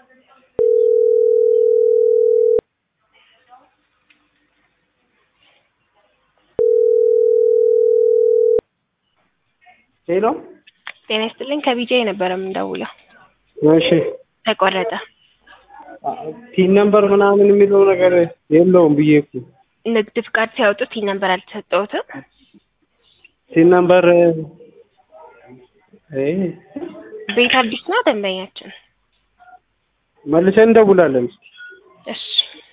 ሄሎ ጤና ይስጥልኝ ከቢጃ የነበረ የምንደውለው እሺ ተቆረጠ። ፒን ነምበር ምናምን የሚለው ነገር የለውም ብዬ እኮ ንግድ ፍቃድ ሲያወጡ ቲን ነምበር አልተሰጠውትም። ፒን ነምበር እ ቤት አዲስ ነው ደንበኛችን። መልሰን እንደውላለን። እሺ